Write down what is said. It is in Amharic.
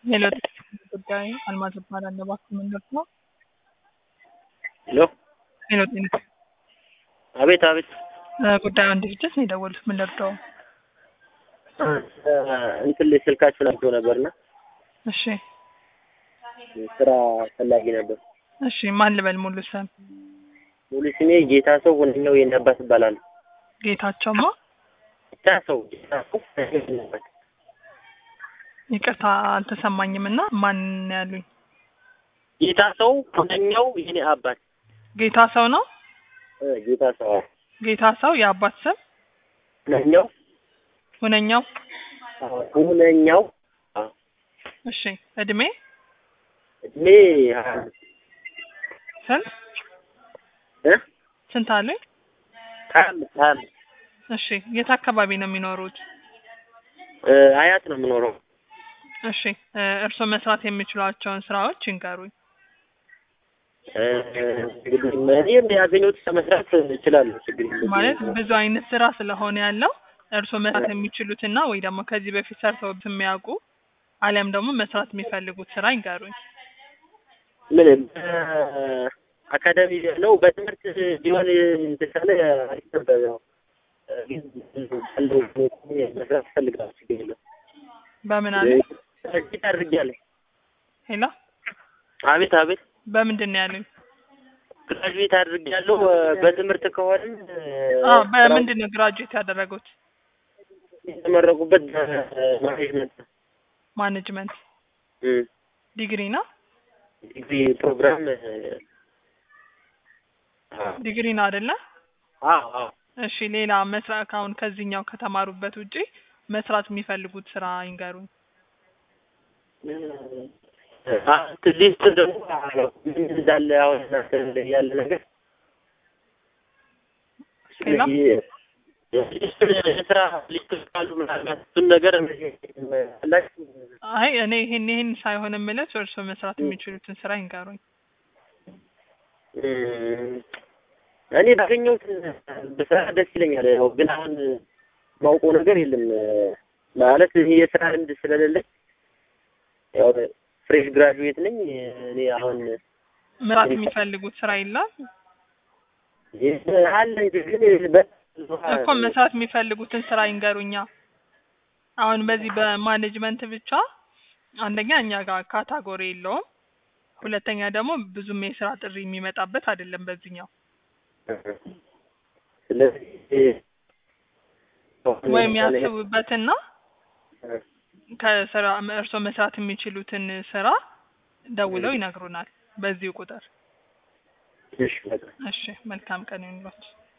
ሄሎ ጉዳይ አልማዝ እባላለሁ። እባክህ ምንድን ነው? ሄሎ ሄሎ ጤና አቤት አቤት ጉዳዩን ድርጅት ነው የደወሉት። ምን ልርዳው? እንትን ላይ ስልካችሁን አግኝቶ ነበርና እሺ ስራ ፈላጊ ነበር። እሺ ማን ልበል? ሙሉ ስም ሙሉ ስሜ ጌታ ሰው ሁነኛው የኔ አባት እባላለሁ። ጌታቸውማ ጌታ ሰው ጌታ ሰው ሁነኛው የኔ አባት ይቅርታ አልተሰማኝም እና ማን ነው ያሉኝ? ጌታ ሰው ሁነኛው የኔ አባት ጌታ ሰው ነው። እ ጌታ ሰው አዎ። ጌታ ሰው የአባት ስም ሁነኛው ሁነኛው። አዎ፣ ሁነኛው አዎ። እሺ እድሜ እድሜ ሀያ አምስት ስንት እ ስንት አሉኝ? ሀያ አምስት ሀያ አምስት እሺ የት አካባቢ ነው የሚኖሩት? እ አያት ነው የምኖረው። እሺ እ እርስዎ መስራት የሚችሏቸውን ስራዎች ይንገሩኝ። እ እንግዲህ እኔም ያገኘሁት መስራት እችላለሁ። ችግር የለም። ማለት ብዙ አይነት ስራ ስለሆነ ያለው እርስዎ መስራት የሚችሉትና ወይ ደግሞ ከዚህ በፊት ሰርተው የሚያውቁ አሊያም ደግሞ መስራት የሚፈልጉት ስራ ይንገሩኝ። ምን አካዳሚ ነው በትምህርት ቢሆን የተሻለ አሪፍ ነበር። ያው ግን ባለው መስራት እፈልጋለሁ። ችግር የለም። በምን አለ? እጅግ አድርጌያለሁ። ሄሎ አቤት አቤት በምንድን ነው ያሉኝ? ግራጁዌት አድርጌያለሁ። በትምህርት ከሆነም አዎ በምንድን ነው ግራጁዌት ያደረጉት? የተመረቁበት በማኔጅመንት ነው። ማኔጅመንት እም ዲግሪ ነው። ዲግሪ ፕሮግራም ዲግሪ ነው አይደለ? አዎ አዎ እሺ ሌላ መስራት ካሁን ከዚህኛው ከተማሩበት ውጪ መስራት የሚፈልጉት ስራ ይንገሩኝ። ሊስት ደግሞ ምን እንዳለ አሁን እናንተ ያለ ነገር ሌላ? የስራ ሊስቶች ካሉ ምናልባት እሱን ነገር አላችሁ አይ እኔ ይሄን ይሄን ሳይሆን የምልህ እርስዎ መስራት የሚችሉትን ስራ ይንገሩኝ። እም፣ እኔ ባገኘሁት በስራ ደስ ይለኛል። ያው ግን አሁን ማውቀው ነገር የለም ማለት ይሄ የስራ ልምድ ስለሌለኝ ያው ፍሬሽ ግራጁዌት ነኝ። እኔ አሁን መስራት የሚፈልጉት ስራ የለም አለ ግን በ- እኮ መስራት የሚፈልጉትን ስራ ይንገሩኛ። አሁን በዚህ በማኔጅመንት ብቻ አንደኛ እኛ ጋር ካታጎሪ የለውም፣ ሁለተኛ ደግሞ ብዙም የስራ ጥሪ የሚመጣበት አይደለም በዚህኛው ስለዚህ ወይም ያስቡበትና ከስራ እርስዎ መስራት የሚችሉትን ስራ ደውለው ይነግሩናል በዚሁ ቁጥር። እሺ በቃ እሺ መልካም ቀን ይሁንልዎት።